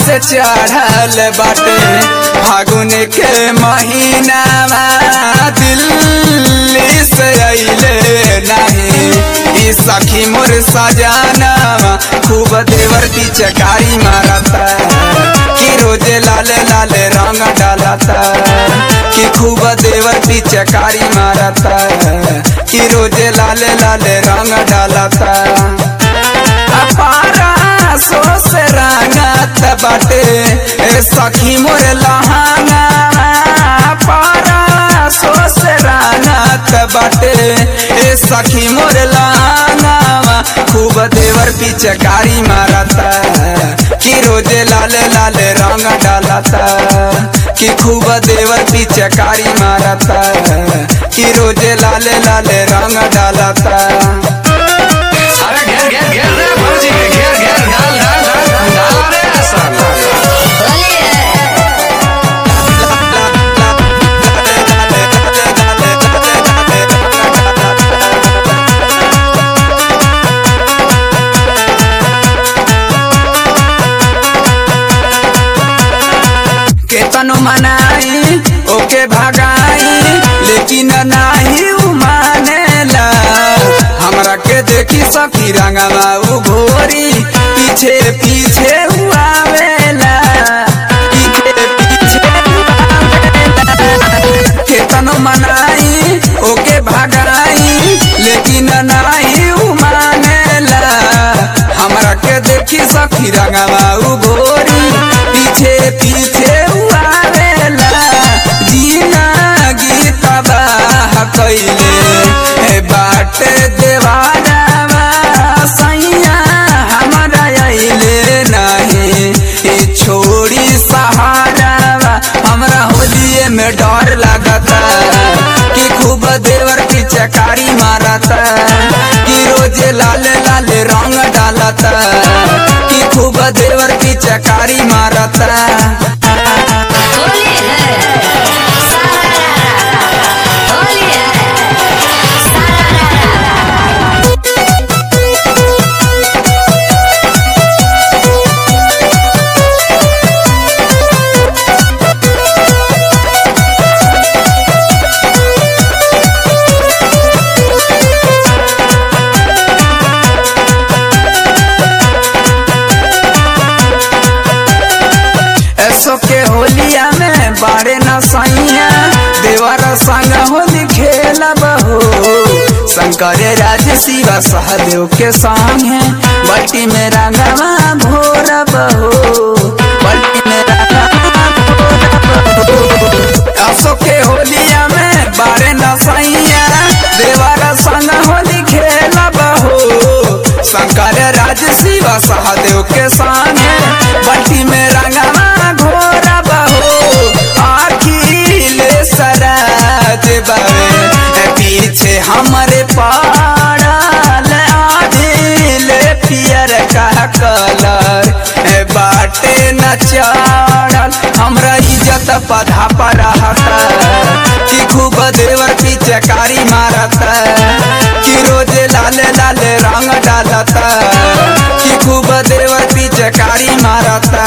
से चढ़ल बाटे फागुन के महीनावा दिल्ली से अइले नहीं ई सखी मोर सजानावा खूब देवर की चकारी मारता कि रोजे लाले लाले रंग डालता कि खूब देवर की चकारी मारता कि रोजे लाले लाले रंग डालता अपारा सो से रंगत बाटे ए सखी मोर लहाना पारा सो से रंगत बाटे ए सखी मोर लहाना खूब देवर पिचकारी मारता कि रोजे लाले लाले रंग डालता कि खूब देवर पिचकारी मारता कि रोजे लाले लाले रंग डालता अरे घेर घेर घेर रे भौजी के घेर घेर डाल डाल डाल डाल रे सब केतनो मनाई ओके भगाई लेकिन नाही उ मानेला हमरा के देखी सखी रंगवा उ घोरी पीछे पीछे हुआवेला पीछे पीछे हुआवेला। केतनो मनाई ओके भगाई लेकिन नाही उ मानेला हमरा के देखी सखी रंगवा उ घोरी पीछे पीछे हुआवेला जीना गीत बाह कैले हे बाटे देवानावा सैया हमरा अइले नहीं ई छोड़ी सहारावा हमरा होलिए में डर लागता कि खूब देवर की चकारी मारता कि रोजे लाले लाले रंग डालता कि खूब देवर की चकारी मारता होली है सारा होली है सारा ऐसो के होलिया में बारे न सैया देवर संग होली खेलब हो शंकर राज शिवा सहदेव के संगे बल्टी में रंगवा भोरब हो बल्टी में रंगवा भोरब हो ऐसो के होलिया में बारे न सैया देवर संग होली खेलब हो शंकर राज शिवा सहदेव के संगे बल्टी में रंगवा घोरब हो आखिले सराज बावे ए पीछे हमरे पाड़ल आदिले पियर का कलर ए बाटे न चढ़ल हमरा इज्जत पधा पर रहता कि खूब देवर की चकारी मारता कि रोजे लाले लाले रंग डालता कि खूब देवर की चकारी मारता